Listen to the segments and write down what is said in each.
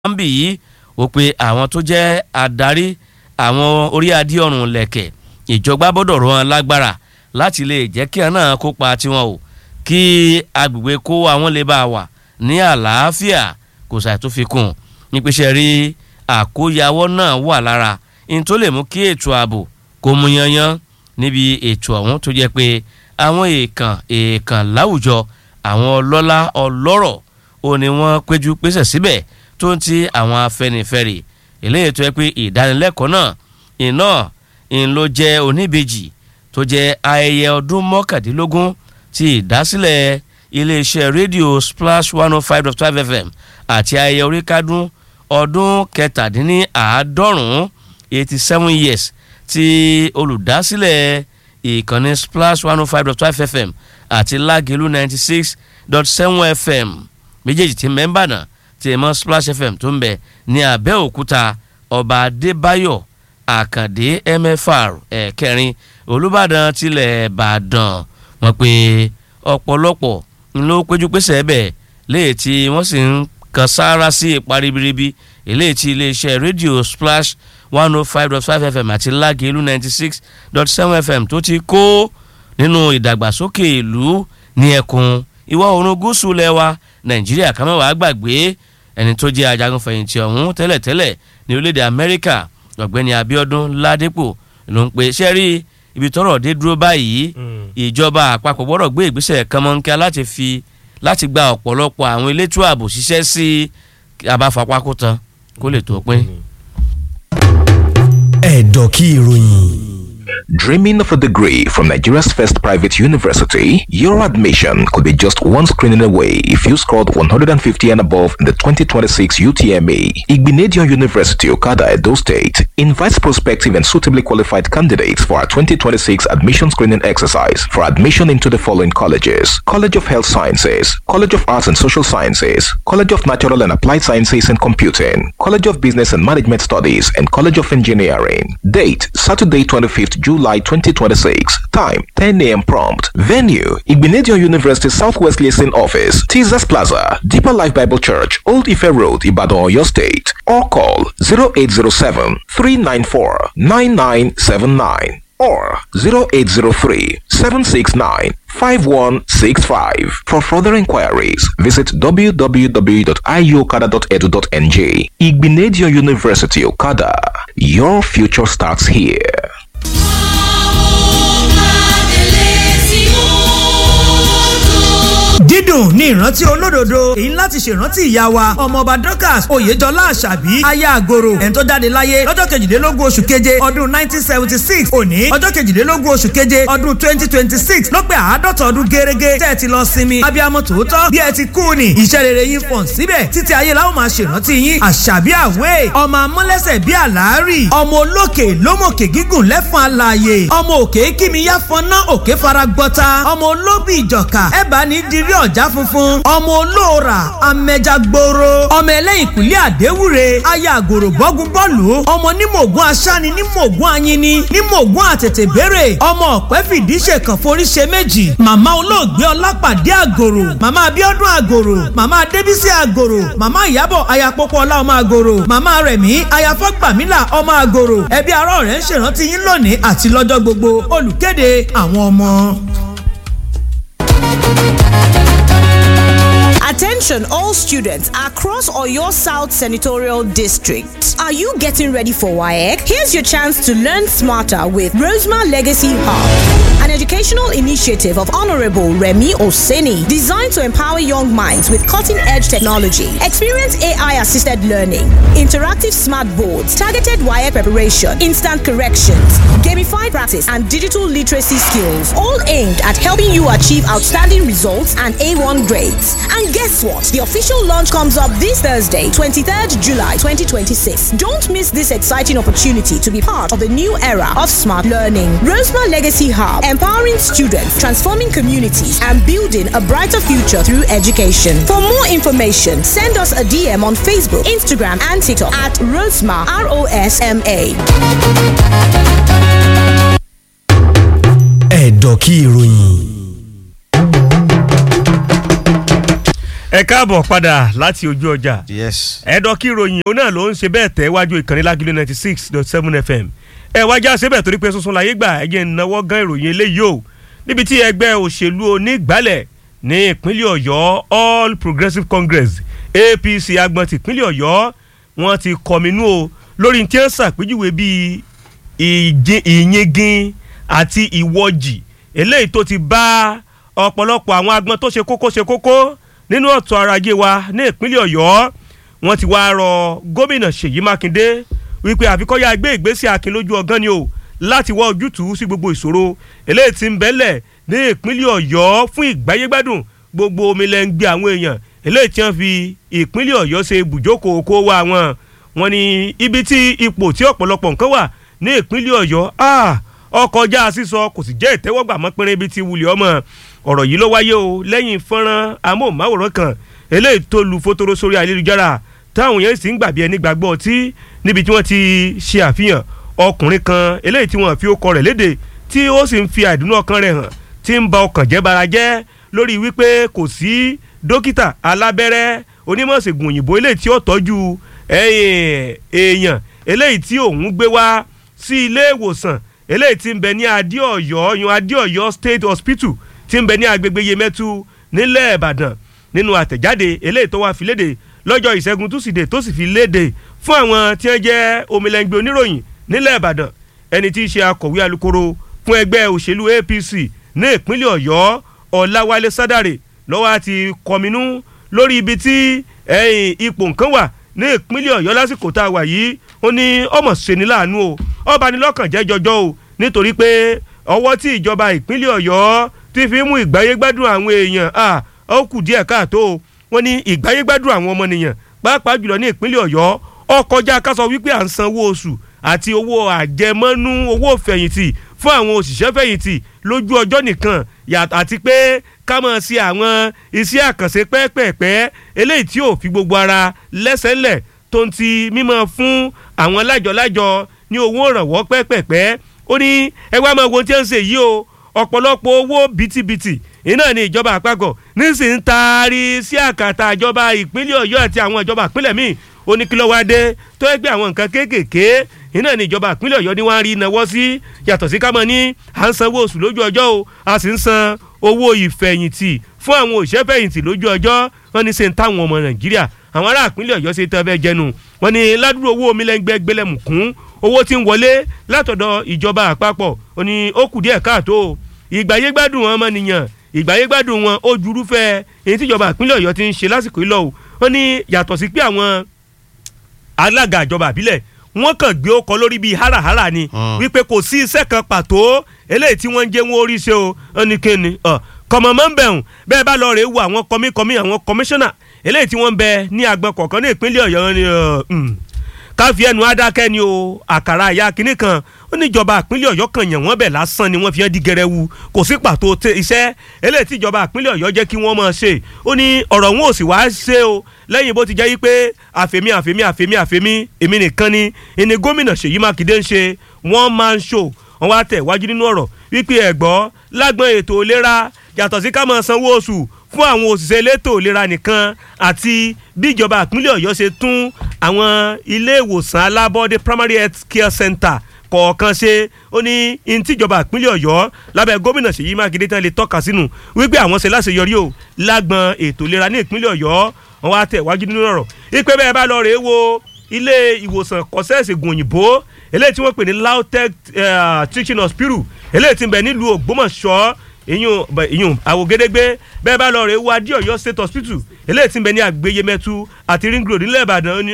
bì yìí ó pe àwọn tó jẹ́ adarí àwọn orí adé ọ̀run lẹ̀kẹ̀ ìjọba gbọ́dọ̀ rọ̀ wọn lágbára láti lè jẹ́ kí àwọn náà kópa tiwọn o kí agbègbè kó àwọn lè bá wà ní àlàáfíà kò sàì tó fi kún nípasẹ̀ rí àkóyawọ́ náà wà lára ní tó lè mú kí ètò ààbò kó mú yanyan níbi ètò ọ̀hún tó jẹ́ pé àwọn èèkàn èèkàn láwùjọ àwọn ọlọ́lá ọlọ́rọ̀ ó ní wọ́n péjú pésẹ̀ síbẹ̀ tó ń ti àwọn afẹnifẹre eléyìí tó yẹ pé ìdánilẹ́kọ̀ọ́ náà iná ń ló jẹ́ oníbejì tó jẹ́ ayẹyẹ ọdún mọ́kàndínlógún ti ìdásílẹ̀ iléeṣẹ́ rédíò splash one oh five dot five fm àti ayẹyẹ oríkádún ọdún kẹtàdínníàádọ́rùn-ún eighty seven years ti olùdásílẹ̀ ìkànnì splash one oh five dot five fm àti lágẹ̀lú ninety six dot seven fm méjèèjì tí mẹ́ńbà náà tí mọ́ splash fm tó ń bẹ ní abẹ́òkúta ọba adébáyọ̀ àkàndé mfr ẹ̀kẹrin olùbàdàn tilẹ̀ ìbàdàn wọ́n pe ọ̀pọ̀lọpọ̀ ló péjú pésẹ̀ ẹ̀bẹ̀ léè tí wọ́n sì ń kan sáárá sí ipa ribiribi eléyìí tí iléeṣẹ́ rédíò splash one oh five dot five fm àti lágẹ̀lú ninety six dot seven fm tó ti kó nínú ìdàgbàsókè ìlú ní ẹkùn ìwọ̀ oòrùn gúúsù lẹ́wà nàìjíríà kàmẹ́wàá gbàgbé ẹni tó jẹ́ ajagunfẹ̀yìntì ọ̀hún tẹ́lẹ̀tẹ́lẹ̀ ní orílẹ̀-èdè amẹ́ríkà ọ̀gbẹ́ni abiodun ládépò ló ń pe sẹ́rí ibi tọ́rọ̀ dé dúró báyìí ìjọba àpapọ̀ gbọ́dọ̀ gbé ìgbésẹ̀ kánmọ́nkíá láti fi láti gba ọ̀pọ̀lọpọ̀ àwọn elétò ààbò ṣiṣẹ́ sí abáfapákó tán kó lè tó pín. ẹ̀dọ̀ kí ìròyìn. Dreaming of a degree from Nigeria's first private university, your admission could be just one screening away if you scored 150 and above in the 2026 UTME. Igbinedion University, Okada, Edo State, invites prospective and suitably qualified candidates for our 2026 admission screening exercise for admission into the following colleges College of Health Sciences, College of Arts and Social Sciences, College of Natural and Applied Sciences and Computing, College of Business and Management Studies, and College of Engineering. Date Saturday, 25th July 2026. Time 10 a.m. prompt. Venue Igbinedion University Southwest Liaison Office, Teasers Plaza, Deeper Life Bible Church, Old Ife Road, Ibadan, Oyo State. Or call 0807 394 9979 or 0803 769 5165. For further inquiries, visit www.iuokada.edu.nj. Igbinedion University Okada. Your future starts here. dídùn ní ìrántí olódodo èyí láti ṣèrántí ìyá wa ọmọọba dorcas oyèjọlá àṣàbí aya àgòrò ẹni tó jáde láyé lọ́jọ́ kejìlélógún oṣù keje ọdún nineteen seventy six òní ọjọ́ kejìlélógún oṣù keje ọdún twenty twenty six ló pé àádọ́ta ọdún gẹ́rẹ́gẹ́ tẹ́ ẹ ti lọ sinmi abiyamọ tòótọ́ bí ẹ ti kú ni iṣẹ́ rere yín fọ̀n síbẹ̀ títí ayé la ó máa ṣèrántí yín àṣàbí àwẹ̀ ọmọ amọ́lẹ́sẹ̀ bí àlàárì ọmọ olókè lómòkè gígùn lẹ́fọn alààyè ọmọ òkè kímiyá fọná òkè faragbọ́ta ọmọ olóbì ìjọ̀ka ẹ̀bá ní dirí ọ̀já funfun ọmọ olóòrà amẹja gbòòrò ọmọ ẹlẹ́yìn kùlẹ̀ àdéwúre aya àgòrò bọ́gun bọ́ọ̀lù ọmọ nímọ̀gún aṣáni nímọ̀gún anyini nímọ̀gún àtètè béèrè ọmọ ọ̀pẹ́ fìdí ṣèkàn forí ṣe méjì màmá olóògbé ọlápàdé àgòrò màmá abíọ́dún àgòrò màmá adébísí àgòrò màmá ìyábọ̀ ayapọ̀pọ̀ ọlá ọmọ àgòrò màmá rẹ̀mí ayafọ́gbàmílà ọmọ àgòrò ẹbí ará ọ̀rẹ́ ń ṣèrántí yín lónìí àti lọ́jọ́ gbogbo olùkéde àwọn ọmọ. Attention all students across Oyo South Senatorial District. Are you getting ready for WAEC? Here's your chance to learn smarter with Rosemar Legacy Hub, an educational initiative of Honorable Remy Oseni designed to empower young minds with cutting-edge technology. Experience AI-assisted learning, interactive smart boards, targeted WAEC preparation, instant corrections, gamified practice, and digital literacy skills, all aimed at helping you achieve outstanding results and A1 grades. And guess what? The official launch comes up this Thursday, 23rd July 2026. Don't miss this exciting opportunity to be part of the new era of smart learning. Rosemar Legacy Hub, empowering students, transforming communities, and building a brighter future through education. For more information, send us a DM on Facebook, Instagram, and TikTok at Rosemar R O S M A. ẹ̀dọ̀ kí ìròyìn. ẹ káàbọ̀ padà láti ojú ọjà yes. ẹ̀dọ́ kí ìròyìn òun náà ló ń ṣe bẹ́ẹ̀ tẹ̀ wájú ìkànnì lágìlú ninety six dot seven fm ẹ wájà síbẹ̀ torí pé sunsun láyé gbà ẹ jẹ́ ìnáwó gan ìròyìn eléyìí o níbi tí ẹgbẹ́ òṣèlú onígbàlẹ̀ ní ìpínlẹ̀ ọ̀yọ́ all progressives congress apc agbọ̀n ti ìpínlẹ̀ ọ̀yọ́ wọ́n ti kọminú o lórí tí wọ́n ṣàpèjúwe bíi ìjì- ìyingin àti ìwọ́jì eléyìí tó ti bá ọ̀pọ̀lọpọ̀ àwọn agbọn tó ṣe kókó ṣe kókó nínú ọ̀tọ̀ ọrọ̀ ajé wa ní ìpínlẹ̀ ọ̀yọ́ wọ́n ti wá rọ gómìnà ṣèyí mákindé wípé àfikọ́yà gbé ìgbésẹ̀ akin lójú ọgán ni o láti wá ojútùú sí gbogbo ìṣòro eléyìí tí ń bẹ́lẹ̀ ní ìpínlẹ̀ ọ̀yọ́ fún ìgbáyégbádùn gbogbo omi lẹ́ ń gbé àwọn èèyàn eléyìí tí wọ́n fi ìpínlẹ̀ ọ̀yọ́ ṣe ibùjókòó kó wa wọn wọn ni ibi tí ipò tí ọ̀pọ̀lọpọ̀ nǹkan wà ní ìpínlẹ̀ ọ̀yọ́ ah, ọkọjá sísọ kò sì jẹ́ ìtẹ́wọ́gbà mọ́ pínrín ibi tí wulẹ̀ ọmọ ọ̀rọ̀ yìí ló wáyé o lẹ́yìn fọ́nrán amóhùnmáwòrán kan eléyìí tó lu fótóró sórí ayélujára táwọn yẹn sì ń gbàbí ẹni gbàgbọ́ ọtí níbi tí wọ́n ti ṣe àfihàn ọkùnrin kan eléyìí tí wọ́n fi ó kọ rẹ̀ léde tí ó sì ń fi àìdùnnú ọkàn rẹ̀ hàn tí ń ba ọkàn jẹ́ bara jẹ́ lórí wípé kò sí dókítà alábẹ́rẹ́ onímọ̀ọ́sẹ̀gùn òyìnbó eléyìí tí ó tọ́jú ẹ̀yìn èèyàn eléyìí tí òun gbé wá sí ilé ìwòsàn eléyìí tí ń bẹ ní adéọ̀yọ́ yan adéọ̀yọ́ state hospital tí ń bẹ ní agbègbè yemẹtu nílẹ̀ ìbàdàn nínú àtẹ̀jáde eléyìí tó wá fi léde lọ́jọ́ ìṣẹ́gun túsìdè tó sì fi léde fún àwọn tí wọ́n jẹ́ omilẹ̀ngbẹ̀ oníròyìn nílẹ̀ ìbàdàn ẹni tí í ṣe akọ̀wé alukoro fún ẹgbẹ́ òṣèlú apc ní ìpínlẹ̀ ọ̀yọ́ ọ̀làwálé sádàrè lọ́wọ́ àti kọminú lórí ibi tí ẹ̀yìn ipò nǹkan wà ní ìpínlẹ̀ ọ̀yọ́ lásìkò tá a wà yìí ó ní ọmọ ṣeni láàánú o ọba ni lọ́kàn jẹ́ jọjọ́ o nítorí pé ọwọ́ tí ìjọba ìpínlẹ̀ ọ̀yọ́ ti fi mú ìgbáyégbádùn àwọn èèyàn à ó kù díẹ̀ káàtó o wọ́n ní ìgbáyégbádùn àwọn ọmọnìyàn pàápàá jùlọ ní ìpínlẹ̀ ọ̀yọ́ ó kọjá ká sọ wípé à ń sanwó oṣù àti owó àjẹmọ́nú owó fẹ̀yìntì fún àwọn òṣìṣẹ́ fẹ̀yìntì lójú ọjọ́ nìkan yàtọ̀ àti pé ká mọ̀ sí àwọn iṣẹ́ àkànṣe pẹ́ẹ́pẹ́ẹ́pẹ́ eléyìí tí ò fi gbogbo ara lẹ́sẹ̀lẹ̀ tó ń ti mímọ́ fún àwọn lájọ-lájọ ní owó ìrànwọ́ pẹ́ẹ́pẹ́ẹ́pẹ́ ó ní ẹgbẹ́ àmọ́ ohun tí ń ṣe yìí o ọ̀pọ̀lọpọ̀ owó bìtìbìtì iná ní ìjọba àpapọ̀ nísìnyí taari sí àkàtà ìjọba ìpínlẹ̀ ọ̀yọ́ àti àwọn ìjọba ìpínlẹ̀ míì ó ní kí ló wá dé tó ẹgbẹ́ àwọn nǹkan kéékèèké iná ní ìjọba ìpínlẹ̀ ọ̀yọ́ ni wọ́n á rí náwó sí yàtọ̀ sí kámọ́ ní à ń sanwó oṣù lójú ọjọ́ o a sì ń san owó ìfẹ̀yìntì fún àwọn òṣìṣẹ́ fẹ̀yìntì lójú ọjọ́ wọ́n ní ṣe ń táwọn ọmọ nàìjíríà àwọn ará ìpínlẹ̀ ọ̀yọ́ ṣe tán fẹ́ jẹnu wọ́n ní ládùúgbò owó omi lẹ́gbẹ́ gbẹlẹ́mùkún owó tí ń wọlé látọ̀dọ̀ ìjọba àpapọ̀ ó ní ó kù díẹ̀ káàtó ìgbàyégbádùn ọmọnìyàn ìgbàyégbádùn wọn ó jurúfẹ́ èyí tíjọba ìpínlẹ̀ ọ̀yọ́ ti ń ṣe lásìkò ìlọ o ó ní yàtọ̀ sí pé àwọn alága ìjọba àbílẹ̀ wọ́n kàn gbé ọkọ̀ lórí bíi háràhárà ni wípé kò sí iṣẹ́ kan pàtó eléyìí tí wọ́n ń jẹ́ wọn orí ṣe o ó ní kíni kọ̀mọ̀ mọ́ ń bẹ̀rùn bẹ́ẹ̀ bá lọ rèé wo àwọn kọmíkọmí àwọn kọmíṣánná eléyìí tí wọ́n ń bẹ ní agbọn kọ̀ọ̀kan ní ìpínlẹ̀ ọ̀yọ́ ni káfí ẹnu adákẹ́ ni o àkàrà àyà kínní kan ó níjọba ìpínlẹ̀ ọ̀yọ́ kan yàn wọ́n bẹ̀ lásán ni wọ́n fi hàn di gẹrẹwu kò sí pàtó iṣẹ́ eléyìí tí ìjọba ìpínlẹ̀ ọ̀yọ́ jẹ́ kí wọ́n máa ṣe ó ní ọ̀rọ̀ wọn ò sì wá ṣe o lẹ́yìn bó ti jẹ́ yí pé àfẹ́mí àfẹ́mí àfẹ́mí àfẹ́mí èmi nìkan ni ìní gómìnà ṣèyí mákindé ń ṣe wọ́n máa ń ṣò wọ́n wá tẹ̀ wájú nínú ọ̀rọ̀ wípé ẹ̀gbọ́ lágbọ́n ètò ìlera yàtọ̀ sí ká máa sanwó oṣù fún àwọn òṣìṣẹ́ elétò ìlera nìkan àti bí ìjọba ìpínlẹ̀ ọ̀yọ́ ṣe tún àwọn ilé ìwòsàn alábọ́dé primary health care center kọ̀ọ̀kan ṣe ó ní ní tíjọba ìpínlẹ̀ ọ̀yọ́ lábẹ́ gómìnà ṣèyí mákindé tán lè tọ́ka sínú wípé àwọn ṣe láṣeyọrí o lágbọ́n ètò ìlera ní ìpínlẹ̀ ọ̀yọ́ wọn wá tẹ̀ wájú nínú ọ̀rọ̀ ìpè bẹ́ẹ̀ bá lọ rèé wo ilé ìwòsàn kọ́sẹ́ẹ̀sì òyìnbó eléyìí tí wọ́n pè ní lautech teaching hospital eléyìí tí ń bẹ nílùú ògbómọ̀ṣọ́ ìyún ìyún àwògedegbe bẹ́ẹ̀ bá lọ rè wá dí ọ̀yọ́ state hospital eléyìí tí ń bẹ ní àgbéyémẹ́tù àti ring road nílẹ̀ ìbàdàn ó ní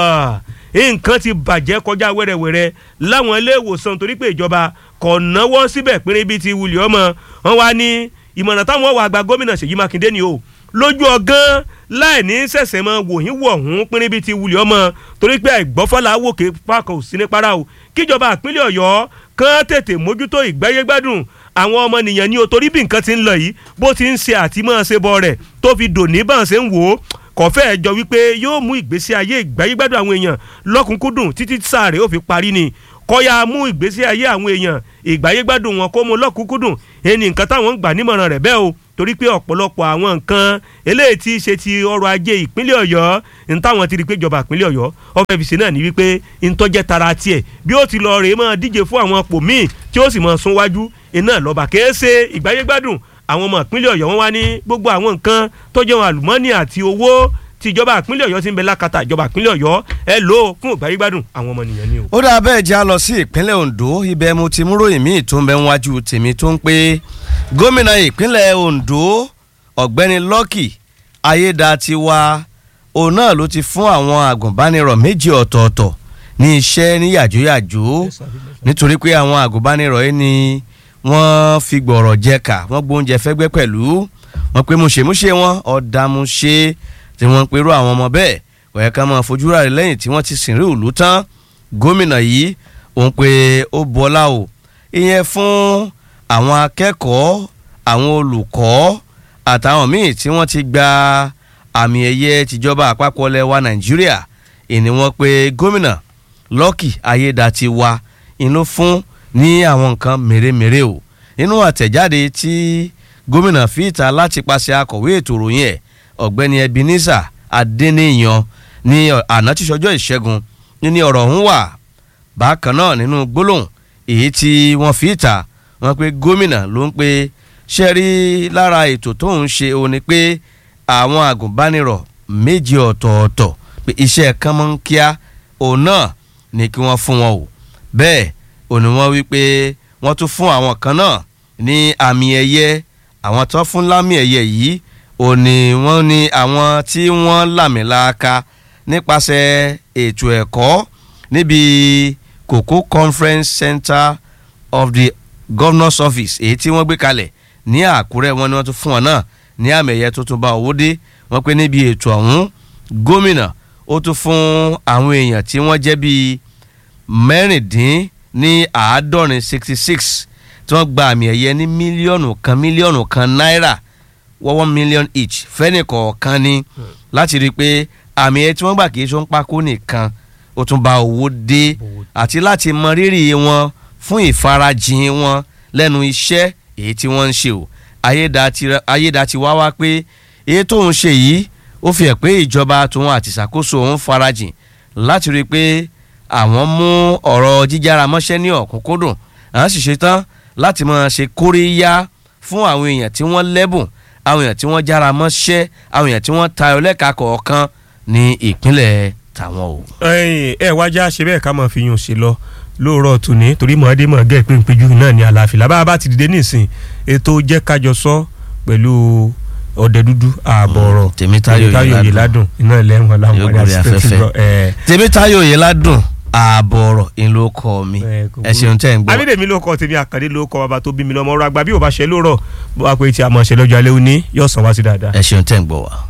nǹkan ti bàjẹ́ kọjá wẹ́rẹ́wẹ́rẹ́ láwọn ilé ìwòsàn torí pé ìjọba kò náwó síbẹ̀ péré bíi ti wulẹ̀ ọmọ wọn wá ní ìmọ̀ràn táwọn wà gba gómìnà ṣèyí mákindé ni o lójú ọgán láì ní sẹ̀sẹ̀ mọ wòyìn wọ̀hún pínrín bíi ti wulẹ̀ ọmọ torí pé àìgbọ́fọ́lá wòkè pákó sí ní para o kíjọba ìpínlẹ̀ ọ̀yọ́ kán tètè mójútó ìgbáyégbádùn àwọn ọmọnìyàn ní o torí bí nǹkan ti ń lọ yìí bó ti ń ṣe àtìmọ́ ṣe bọ rẹ̀ tó fi dòní bá ń ṣe ń wò ó kọ̀fẹ́ jọ wípé yóò mú ìgbésí ayé ìgbáyégbádùn àwọn èèyàn lọ́kùnkúndùn títí sáà rẹ̀ ó fi parí ni kọ́ya mú ìgbésí ayé àwọn èèyàn ìgbáyégbádùn wọn kó mú lọ́kùnkúndùn ẹni nǹkan táwọn ń gbà nímọ̀ràn rẹ̀ bẹ́ẹ̀ o torí pé ọ̀pọ̀lọpọ̀ àwọn nǹkan eléyìí tí í ṣe ti ọrọ̀ ajé ìpínlẹ̀ ọ̀yọ́ ní táwọn ti rí pé ìjọba ìpínlẹ̀ ọ̀yọ́ ọbẹ̀ fi ṣe náà ní wípé ntọ́jẹ́ tara tiẹ̀ bí ó ti lọ rèé máa díje fún àwọn pò míì tí ó sì máa sún wájú iná lọ́ba kèé ṣe ìgbáyégbádùn àwọn ọmọ ìpínlẹ̀ ọ̀yọ́ wọn wá ní gbogbo àwọn nǹkan tó jẹ́ wọn àlùmọ́ọ́nì àti owó tí ìjọba ìpínlẹ̀ ọ̀yọ́ ti ń bẹ lákàtà ìjọba ìpínlẹ̀ ọ̀yọ́ ẹ lò ó fún ìgbáyégbádùn àwọn ọmọ nìyẹn ni o. ó dáa bẹ́ẹ̀ já lọ sí ìpínlẹ̀ Ondo ibẹ̀ mo ti mú ròyìn míì tó ń bẹ níwájú tèmi tó ń pé gómìnà ìpínlẹ̀ Ondo ọ̀gbẹ́ni Lucky Ayédatiwa òun náà ló ti fún àwọn àgùnbánirọ̀ méjì ọ̀tọ̀ọ̀tọ̀ ní iṣẹ́ ní yàjóyàjó nítorí pé àwọn àgùnbánirọ̀ yìí ni wọ́n fi gbọ̀rọ̀ jẹ̀ka wọ́n gbóúnjẹ fẹ́gbẹ́ pẹ̀lú wọ́n pé múṣemúṣe wọn ọ̀dàmúṣe tí wọ́n ń perú àwọn ọmọ bẹ́ẹ̀ ọ̀yẹ́ ká máa fojú rà lẹ́yìn tí wọ́n ti sìn rí ìlú tán gómìnà yìí òun pé ó bọ́lá o ìyẹn fún àwọn akẹ́kọ̀ọ́ àwọn olùkọ́ àtàwọn míì tí wọ́n ti gba àmì ẹ̀yẹ tìjọba àpapọ̀ lẹ́wà nàìjíríà ìní wọ́n pé gómìnà Lucky Ayédatiwa inú fún ní àwọn nǹkan mèremère o nínú àtẹ̀jáde tí gómìnà fi ìta láti pàṣẹ akọ̀wé ètò ìròyìn ẹ̀ ọ̀gbẹ́ni Ebenezer Adéníyan ní àná tí sọjọ́ ìṣẹ́gun ní ọ̀rọ̀ ọ̀hún wà bákan náà nínú gbólóhùn èyí tí wọ́n fi ìta wọ́n pé gómìnà ló ń pe ṣe rí lára ètò tó ń ṣe òun ni pé àwọn àgùnbánirọ̀ méjì ọ̀tọ̀ọ̀tọ̀ pé iṣẹ́ kan mọ́ ń kíá òun náà ni kí wọ́n fún wọn o bẹ́ẹ̀ òní wọ́n wí pé wọ́n tún fún àwọn kan náà ní àmì ẹ̀yẹ àwọn tó fún lámì ẹ̀yẹ yìí òní wọ́n ní àwọn tí wọ́n làmìlaka nípasẹ̀ ètò ẹ̀kọ́ níbi Koko Conference Center of the Governor's Office èyí tí wọ́n gbé kalẹ̀ ní Àkúrẹ́ wọn ni wọ́n tún fún wọn náà ní àmì ẹ̀yẹ tó tún bá owó dé wọ́n pé níbi ètò ọ̀hún gómìnà ó tún fún àwọn èèyàn tí wọ́n jẹ́ bíi mẹ́rìndín ní àádọ́rin sixty six tí wọ́n gba àmì ẹ̀yẹ ní mílíọ̀nù kan mílíọ̀nù kan náírà one million each fẹ́ni kọ̀ọ̀kan ni láti rí i pé àmì ẹ̀yẹ tí wọ́n gbà kì í ṣe ń pákó nìkan ó tún bá owó dé àti láti mọ rírì wọn fún ìfarajìn wọn lẹ́nu iṣẹ́ èyí tí wọ́n ń ṣe o Ayédatiwa wá pé èyí tó ń ṣe yìí ó fi hàn pé ìjọba tòun àti ìṣàkóso òun farajìn láti rí i pé àwọn mú ọ̀rọ̀ jíjára mọ́ṣẹ́ ní ọ̀kúnkúndùn àwọn sì ṣetán láti máa ṣe kóríyá fún àwọn èèyàn tí wọ́n lẹ́bùn àwọn èèyàn tí wọ́n jára mọ́ṣẹ́ àwọn èèyàn tí wọ́n tayọ lẹ́ka kọ̀ọ̀kan ní ìpínlẹ̀ tàwọn o. ẹ wájà ṣe bẹ́ẹ̀ ká máa fi yún ṣe lọ lóòrọ̀ tòní torí mọ̀ọ́dé mọ̀ gẹ́ ìpéǹpéjú náà ní àlàáfíà lábá bá ti dìde nísìn ètò jẹ́ kájọ sọ pẹ̀lú ọdẹ dúdú ààbọ̀ ọ̀rọ̀ Tèmítáyọ̀ Oyèládùn iná ilẹ̀ wọn Yóò gorí afẹ́fẹ́. ẹ̀ Tèmítáyọ̀ Oyèládùn ààbọ̀ ọ̀rọ̀ ìlú ọkọ mi ẹ, kò ẹ ṣeun tẹ́ ń gbọ́. abídèmí ló kọ tèmi àkàndé ló kọ bàbá tó bí mi lọ́mọ ọ̀rọ̀ àgbà bí ò bá ṣe lóòrọ̀ bó wá pé tí a mọ̀ ṣe lọ́jọ́ alẹ́ òní yóò sàn wá sí dáadáa. ẹ ṣeun tẹ́ ń gbọ́ wa.